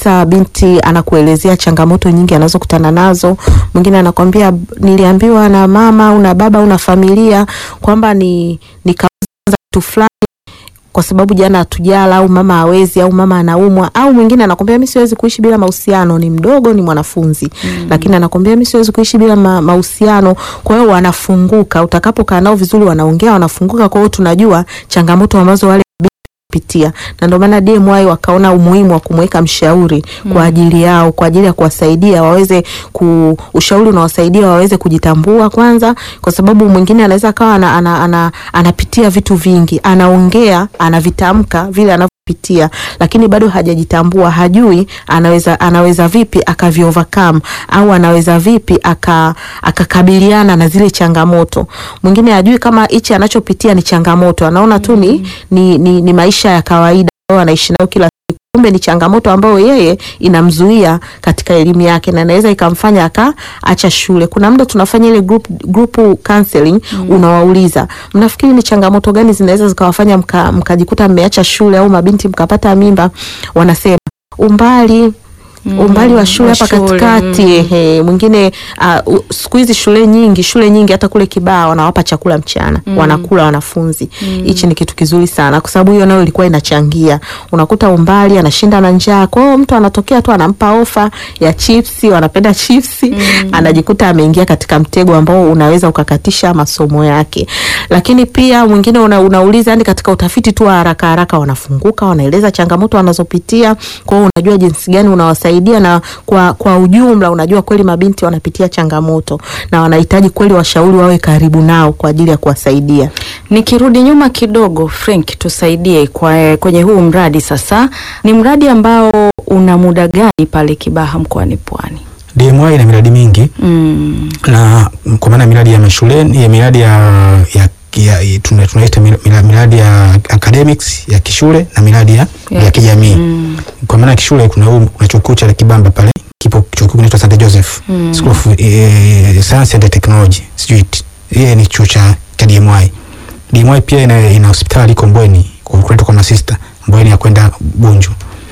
kabisa binti anakuelezea changamoto nyingi anazokutana nazo. Mwingine anakwambia niliambiwa na mama au na baba au na familia kwamba ni nikauza kitu fulani kwa sababu jana hatujala au mama hawezi au mama anaumwa, au mwingine anakwambia mimi siwezi kuishi bila mahusiano, ni mdogo, ni mwanafunzi mm. lakini anakwambia mimi siwezi kuishi bila ma, mahusiano. Kwa hiyo wanafunguka, utakapokaa nao vizuri, wanaongea, wanafunguka. Kwa hiyo tunajua changamoto ambazo wale pitia na ndio maana DMI wakaona umuhimu wa kumweka mshauri mm. kwa ajili yao, kwa ajili ya kuwasaidia waweze ku ushauri unawasaidia waweze kujitambua kwanza, kwa sababu mwingine anaweza akawa ana, ana, ana, anapitia vitu vingi, anaongea anavitamka vile anavyopitia, lakini bado hajajitambua, hajui anaweza anaweza vipi akavi overcome au anaweza vipi aka akakabiliana na zile changamoto. Mwingine hajui kama hichi anachopitia ni changamoto, anaona tu ni, ni, ni, ni maisha ya kawaida ambayo anaishi nayo kila siku, kumbe ni changamoto ambayo yeye inamzuia katika elimu yake na inaweza ikamfanya akaacha shule. Kuna muda tunafanya ile group, group counseling mm. Unawauliza, mnafikiri ni changamoto gani zinaweza zikawafanya mkajikuta mmeacha shule au mabinti mkapata mimba? Wanasema umbali Mm, umbali wa shule hapa katikati. Ehe, mwingine uh, siku hizi shule nyingi shule nyingi hata kule Kibaha wanawapa chakula mchana mm. wanakula wanafunzi hichi mm. ni kitu kizuri sana, kwa sababu hiyo nayo ilikuwa inachangia. Unakuta umbali anashinda na njaa, kwa hiyo mtu anatokea tu anampa ofa ya chipsi, wanapenda chipsi mm. anajikuta ameingia katika mtego ambao unaweza ukakatisha masomo yake. Lakini pia mwingine una, unauliza yani, katika utafiti tu haraka haraka wanafunguka, wanaeleza changamoto wanazopitia, kwa hiyo unajua jinsi gani unawasaidia na kwa, kwa ujumla unajua kweli mabinti wanapitia changamoto na wanahitaji kweli washauri wawe karibu nao kwa ajili ya kuwasaidia. Nikirudi nyuma kidogo, Frank, tusaidie kwa, kwenye huu mradi sasa. Ni mradi ambao una muda gani pale Kibaha mkoani Pwani? DMI ina miradi mingi mm. na kwa maana miradi ya mashuleni ya miradi ya, ya ya, tuna, tunaita miradi ya academics ya kishule na miradi ya, yeah. ya kijamii mm. Kwa maana kishule kuna huu kuna chuo kikuu cha Kibamba pale kipo chuo kikuu kinaitwa St Joseph mm. School of eh, Science and Technology sijui yeye ni chuo cha cha DMI. DMI pia ina, ina hospitali iko Mbweni kwa kwetu kwa masista Mbweni ya kwenda Bunju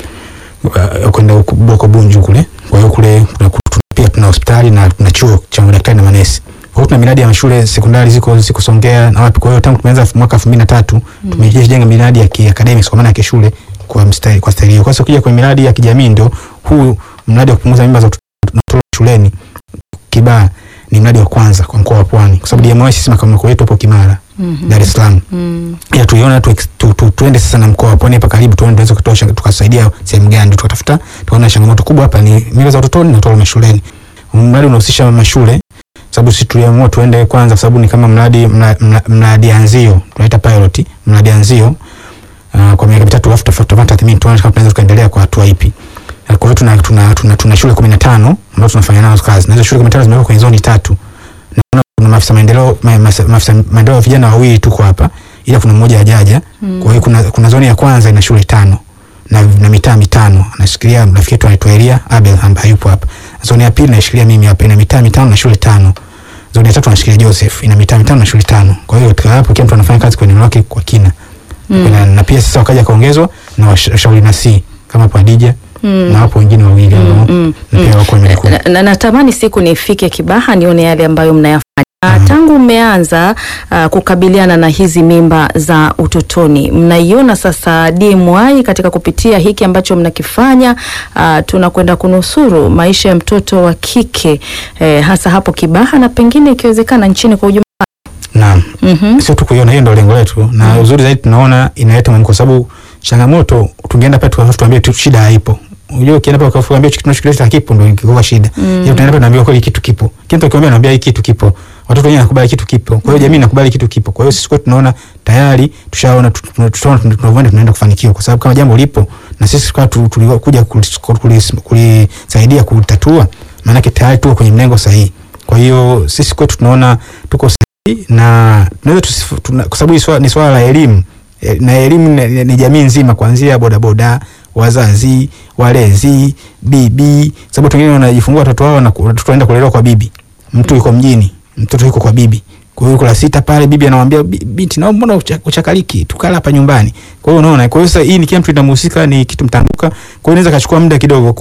uh, kwenda huko Bunju kule. Kwa hiyo kule kuna pia tuna hospitali na tuna chuo cha madaktari na manesi kwa hiyo tuna miradi ya mashule sekondari ziko ziko Songea na wapi. Kwa hiyo tangu tumeanza mwaka 2003 mm. tumejenga miradi ya kiacademics kwa maana ya kishule kwa mstari kwa stari hiyo. Kwa sababu kija kwenye miradi ya kijamii ndio huu mradi wa kupunguza mimba za watoto shuleni Kibaha ni mradi wa kwanza kwa mkoa wa Pwani, kwa sababu DMI sisi makao makuu yetu hapo Kimara mm -hmm. Dar es Salaam mm. ya tuiona tu, tu, tu, tuende sasa na mkoa wa Pwani hapa karibu, tuone tunaweza kutosha tukasaidia sehemu gani, tukatafuta tukaona changamoto kubwa hapa ni mimba za watoto na watoto mashuleni. Mradi unahusisha mashule sababu sisi tuliamua tuende kwanza, sababu ni kama mradi mradi anzio tunaita pilot mradi anzio uh, kwa miaka mitatu, alafu tutafuta tathmini tuone kama tunaweza tukaendelea kwa hatua ipi. Kwa hiyo tuna, tuna, tuna, tuna shule 15 ambazo tunafanya nazo kazi na hizo shule 15 zimewekwa kwenye zoni tatu, na kuna maafisa maendeleo maafisa maendeleo vijana wawili tuko hapa, ila kuna mmoja hajaja mm. Kwa hiyo kuna, kuna zoni ya kwanza ina shule tano na, na mitaa mitano anashikilia rafiki yetu anaitwa Elia Abel ambaye yupo hapa. Zoni ya pili naishikilia mimi hapa ina mitaa mitano na shule tano. Zoni ya tatu anashikilia Joseph ina mitaa mitano na shule tano. Kwa hiyo katika hapo kila mtu anafanya kazi kwenye eneo lake kwa kina. Mm. Na, na pia sasa wakaja kaongezwa na washauri nasi kama kwa Hadija mm. na wapo wengine wawili mm, mm, na pia wako kwenye na, na, natamani siku nifike Kibaha nione yale ambayo mnayafanya. Mm. Tangu mmeanza uh, kukabiliana na hizi mimba za utotoni, mnaiona sasa DMI katika kupitia hiki ambacho mnakifanya, uh, tunakwenda kunusuru maisha ya mtoto wa kike eh, hasa hapo Kibaha na pengine ikiwezekana nchini kwa ujumla. Naam. Mm -hmm. Sio tu kuiona, hiyo ndio lengo letu na mm. uzuri zaidi tunaona inaleta mwamko, kwa sababu changamoto tungeenda pale tukafu tuambie tu shida haipo. Unajua ukienda pale ukafuambia kitu tunachokileta hakipo ndio ingekuwa shida. Mm. Yeye tunaenda pale tunaambia kweli kitu kipo. Kile tukiambia naambia hiki kitu kipo. Watoto wenyewe nakubali kitu kipo. Kwa hiyo jamii nakubali kitu kipo. Kwa hiyo sisi kwetu tunaona tayari tushaona tutaona tunavyoenda tunaenda kufanikiwa, kwa sababu kama jambo lipo na sisi kwa tulikuja kulisaidia kutatua, maana yake tayari tuko kwenye mlengo sahihi. Kwa hiyo sisi kwetu tunaona tuko sahihi na tunaweza tuna, kwa sababu ni swala la elimu na elimu ni, ni jamii nzima kuanzia bodaboda, wazazi, walezi, bibi, sababu wengine wanajifungua watoto wao na watoto waenda kulelewa kwa bibi. Mtu yuko mjini, mtoto yuko kwa bibi. Kwa hiyo kula sita pale, bibi anamwambia binti, naomba mbona uchakaliki, tukala hapa nyumbani. Kwa hiyo unaona, kwa hiyo sasa hii ni kila mtu inamhusika, ni kitu mtambuka. Kwa hiyo inaweza kachukua muda kidogo